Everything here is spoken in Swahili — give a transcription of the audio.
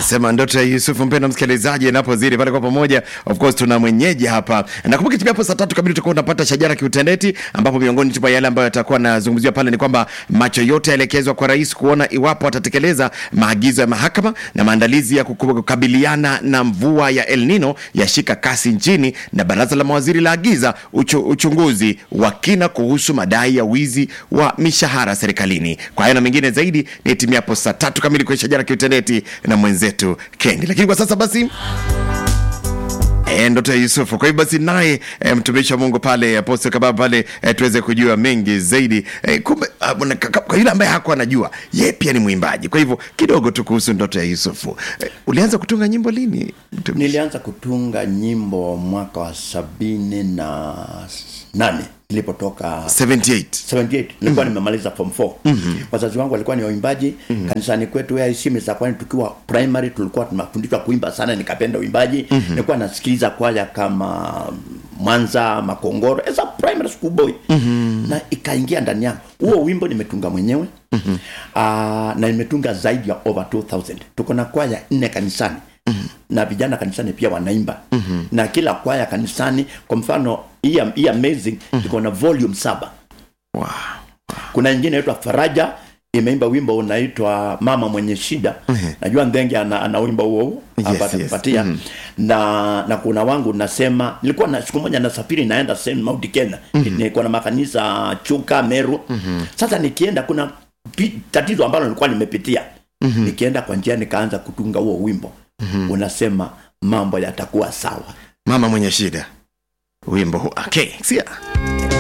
sema ndoto ya Yusufu. Mpendo msikilizaji, inapozidi pale kwa pamoja, of course tuna mwenyeji hapa. Nakumbuka timu hapo saa tatu kamili tutakuwa tunapata shajara kiutendeti, ambapo miongoni mwa yale ambayo yatakuwa nazungumziwa pale ni kwamba macho yote yaelekezwa kwa rais kuona iwapo atatekeleza maagizo ya mahakama na maandalizi ya kuku- kukabiliana na mvua ya El Nino yashika kasi nchini, na baraza la mawaziri laagiza uchu, uchunguzi wa kina kuhusu madai ya wizi wa mishahara serikalini. Kwa hayo na mengine zaidi ni timu hapo saa tatu kamili kwenye shajara kiutendeti na mwenzetu Kendi. Lakini kwa sasa basi E, ndoto ya Yusufu. Kwa hivyo basi naye e, mtumishi wa Mungu pale Apostle Kababa pale e, tuweze kujua mengi zaidi e, kumbe ah, bwana, ka- ka- kwa yule ambaye hakuwa anajua yeye pia ni mwimbaji. Kwa hivyo kidogo tu kuhusu ndoto ya Yusufu. E, ulianza kutunga nyimbo lini? mtumishi? nilianza kutunga nyimbo mwaka wa sabini na nane nilipotoka 78. 78 nilikuwa nimemaliza form 4 wazazi wangu walikuwa ni waimbaji kanisani kwetu AIC za kwani tukiwa primary tulikuwa tunafundishwa kuimba sana nikapenda uimbaji nilikuwa nasikiliza kwaya kama Mwanza Makongoro as a primary school boy na ikaingia ndani yangu huo wimbo nimetunga mwenyewe Ah, na nimetunga zaidi ya over 2000 tuko na kwaya nne kanisani na vijana kanisani pia wanaimba na kila kwaya kanisani kwa mfano hii hii amazing iko na volume saba Wow. kuna ingine inaitwa faraja imeimba wimbo unaitwa mama mwenye shida najua ndenge ana, ana wimbo huo Yes, apatupatia yes. na na kuna wangu nasema nilikuwa na siku moja nasafiri naenda St. Mount Kenya nilikuwa na makanisa Chuka Meru sasa nikienda kuna pi- tatizo ambalo nilikuwa nimepitia nikienda kwa njia nikaanza kutunga huo wimbo unasema mambo yatakuwa sawa Mama mwenye shida. Wimbo huu. Okay, sia.